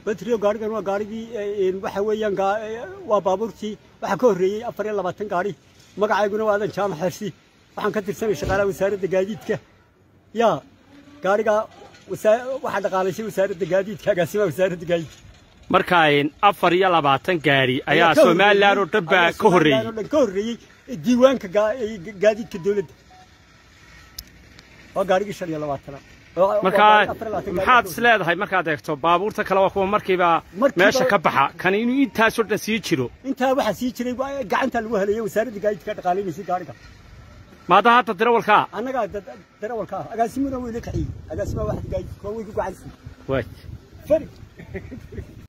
batriyo gaarigan waa gaarigii waxa weeyaan waa baabuurtii waxaa ka horreeyey afar iyo labaatan gaari magacayguna waa aadan jaamac xersi waxaan ka tirsanay shaqaalaha wasaaradda gaadiidka yaa gaarigaa waxaa dhaqaalaysay wasaaradda gaadiidka agaasimaha wasaaradda gaadiidka marka afar iyo labaatan gaari ayaa somalilan oo dhan baa ka horreeyey dhan ka horreeyey diiwaanka gaadiidka dowladda waa gaarigii shan iyo labaatanaad markaa maxaad is leedahay markaad eegto baabuurta kale waa kuwa markiiba meesha ka baxa kan inuu intaasoo dhan sii jiro intaa waxaa sii jiray gacanta lagu haleeyay wasaaradda gaadiidka dhaqaalaynaysa gaariga maada hadda darawalkaa annagaa darawalka ah agaasimuna weyla kaxiyey agaasimaha waxda gaadiidka waa way ku gacansi waay fari